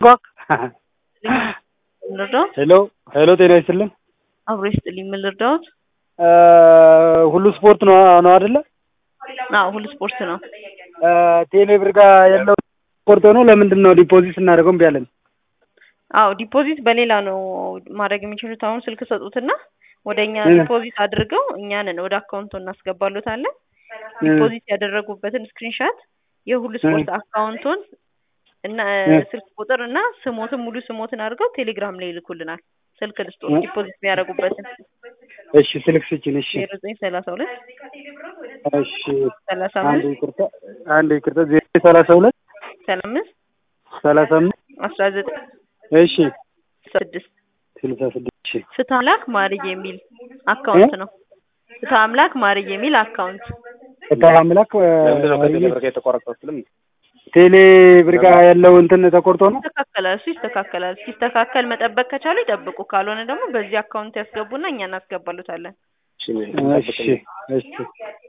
ልርዳዎት? ሄሎ ሄሎ፣ ጤና ይስጥልን። አብሮ ይስጥልኝ። ምን ልርዳዎት? ሁሉ ስፖርት ነው ነው አይደለ? አዎ ሁሉ ስፖርት ነው። ቴሌ ብር ጋር ያለው ስፖርት ሆኖ ለምንድን ነው ዲፖዚት ስናደርገው እምቢ አለን? አዎ ዲፖዚት በሌላ ነው ማድረግ የሚችሉት። አሁን ስልክ ሰጡትና ወደ እኛ ዲፖዚት አድርገው እኛንን ወደ አካውንቱ እናስገባሉታለን። ዲፖዚት ያደረጉበትን ስክሪንሻት የሁሉ ስፖርት አካውንቱን እና ስልክ ቁጥር እና ስሞትን ሙሉ ስሞትን አድርገው ቴሌግራም ላይ ይልኩልናል። ስልክ ልስጦ ዲፖዚት የሚያደርጉበትን እሺ ስልክ ስጭን። እሺ ዜሮ ዘጠኝ ሰላሳ ሁለት እሺ ሰላሳ አንድ አምስት ይቅርታ አንድ ይቅርታ ዜሮ ሰላሳ ሁለት ሰላሳ አምስት ሰላሳ አምስት አስራ ዘጠኝ እሺ ስድስት ስልሳ ስድስት እሺ ፍትህ አምላክ ማርዬ የሚል አካውንት ነው። ፍትህ አምላክ ማርዬ የሚል አካውንት ፍትሐ አምላክ ለምንድነው ከቴሌ ብር ጋር የተቋረጠው ስልም ቴሌ ብር ጋር ያለው እንትን ተቆርጦ ነው። ይስተካከላል። እሱ ይስተካከላል። ሲስተካከል መጠበቅ ከቻሉ ይጠብቁ፣ ካልሆነ ደግሞ በዚህ አካውንት ያስገቡና እኛ እናስገባሉታለን። እሺ እሺ